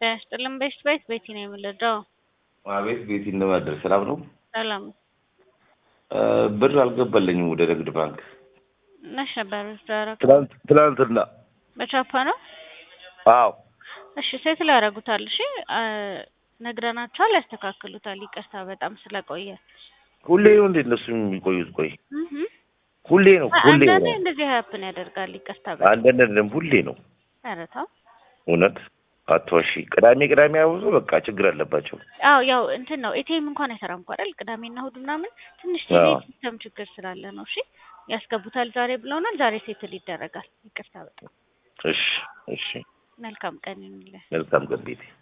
ጤና ይስጥልን። ቤስት ቤት ቤቲ ነው የምልደው። አቤት ቤቲ እንደማደር ሰላም ነው? ሰላም ብር አልገባልኝም ወደ ንግድ ባንክ መች ነበር ያደረጉት? ትናንት ትናንትና። በቻፓ ነው። አዎ እሺ ሴት ላይ ያደርጉታል። እሺ ነግረናቸዋል፣ ያስተካክሉታል። ይቅርታ በጣም ስለቆየ። ሁሌ ነው እንዴ እነሱ የሚቆዩት? ቆይ እህ ሁሌ ነው ሁሌ አንዳንዴ ነው እንደዚህ ሀፕን ያደርጋል። ይቅርታ በጣም አንዳንድ ሁሌ ነው ኧረ ተው። እውነት አትዋሺ። ቅዳሜ ቅዳሜ አብዞ በቃ ችግር አለባቸው። አዎ ያው እንትን ነው ኤቲኤም እንኳን አይሰራም እኮ አይደል? ቅዳሜና እሑድ ምናምን ትንሽ አዎ። ሲስተም ችግር ስላለ ነው። እሺ ያስገቡታል ዛሬ ብለውናል። ዛሬ ሴትል ይደረጋል። ይቅርታ በጣም እሺ እሺ፣ መልካም ቀን ይሁንልህ። መልካም ቀን ቤቴ።